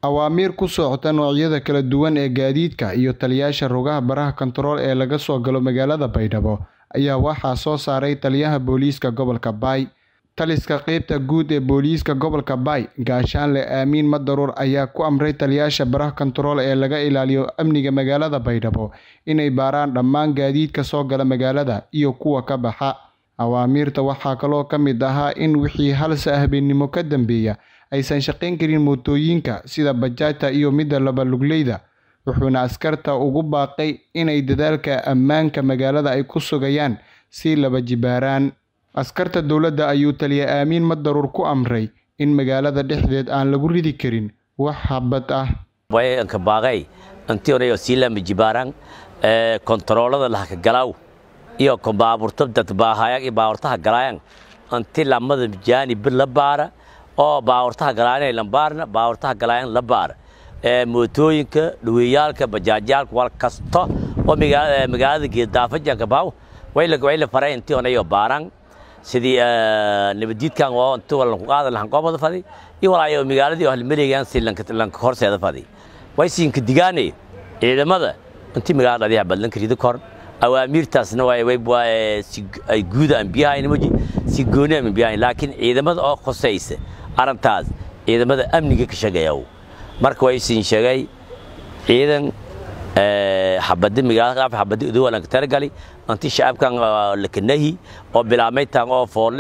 Awaamiir ku socota noocyada kala duwan ee gaadiidka iyo taliyayaasha rugaha baraha kantarool ee laga soo galo magaalada Baydhabo ayaa waxaa soo saaray Taliyaha Booliiska Gobolka Bay. Taliska qaybta guud ee booliiska gobolka Bay, Gaashaanle Amiin Madaruur ayaa ku amray taliyayaasha baraha kantarool ee laga ilaaliyo amniga magaalada Baydhabo inay baaraan dhammaan gaadiidka soo gala magaalada iyo kuwa ka baxa. Awaamiirta waxaa kaloo ka mid ahaa in wixii hal habeenimo ka dambeeya aysan shaqayn karin mootooyinka sida bajaajta iyo midda laba lugleyda, wuxuuna askarta ugu baaqay inay dadaalka ammaanka magaalada ay ku sugayaan sii laba jibaaraan. Askarta dowladda ayuu Taliya Amiin Madaruur ku amray in magaalada dhexdeeda aan lagu ridi karin wax habad ah. wayanka baaqay intii hore sii lama jibaaran ee kontaroolada la galaaw iyo ko baaburta dad baahayag iyo baaburtaha galaayan intii lamada jaanib la baara oo baaburtaha galaayan la baarna baaburtaha galaayan la baara ee mootooyinka dhuwiyaalka bajaajyaalka wal kasto oo magaalada magaalada geedaafajanka baaw way la way la faray intii hore baaran sidii nabadiidkan oo inta wala ku qaadan lahan qoobada fadi iyo walaayo magaaladii hal mareegan si lanka lanka horseeda fadi way siinka digaane ciidamada intii magaalada dhadiya badlan kariida kor awaamiirtaasna way way si ay guud aan biyaha inamoji si gooni aan biyaha laakiin ciidamada oo khosaysa arintaas ciidamada amniga ka shaqeeya marka way siin sheegay ciidan xabada magaalada qaaf xabada udu walan ka talagali anti shacabkan lakanahi oo bilaamay taan oo foole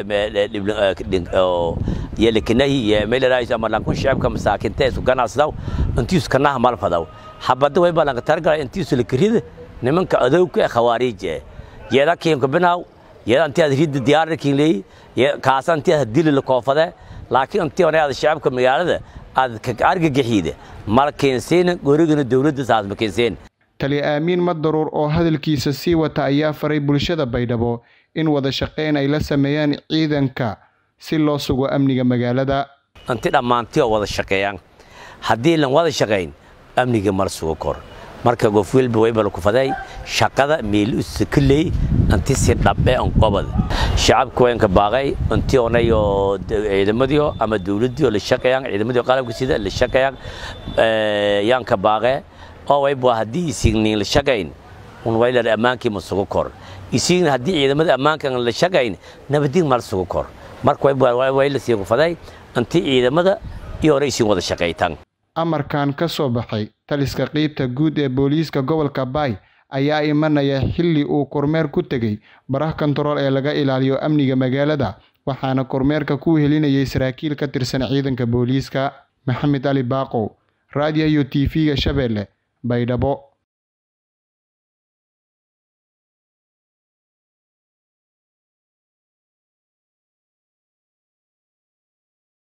iyo lakanahi iyo meelaraayis ama lankun shacabka masaakinta isku ganacsadaa intii isku kanaha mal fadaw xabada way balan ka talagali intii isku lakarida nimanka adowga ee khawaariij ee yeeda kiimka binaaw yeeda intii aad ridda diyaarada kiin leey kaasa intii aad dili la koofade laakiin intii hore aad shacabka magaalada aad ka argagaxiida mal keenseena gorigana dowladda saas ma keenseen Taliya Amiin Madaruur oo hadalkiisa sii wata ayaa faray bulshada Baydhabo in wada shaqeyn ay la sameeyaan ciidanka si loo sugo amniga magaalada. inti dhammaantii oo wada shaqeeyaan haddii lan wada shaqayn amniga mar sugo kor marka qof walba way bal ku faday shaqada meel usakaley inti si dhabe aan qobad shacabku wayn ka baaqay intii onayo ciidamadii ama dawladii la shaqeeyaan ciidamadii qalabka sida la shaqeeyaan ee yaan ka baaqay oo way baa hadii isignin la shaqeyn un way la amaankii ma sugo kor isigin hadii ciidamada ammaanka la shaqeyn nabadin mal sugo kor marka way baa way la sii faday intii ciidamada iyo raysin wada shaqeeytaan Amarkan ka soo baxay taliska qaybta guud ee booliiska gobolka Bay ayaa imanaya xilli uu kormeer ku tegay baraha kantarool ee laga ilaaliyo amniga magaalada waxaana kormeerka ku helinayay saraakiil ka tirsan ciidanka booliiska Maxamed Ali Baaqow raadiyo TV-ga Shabeelle Baydhabo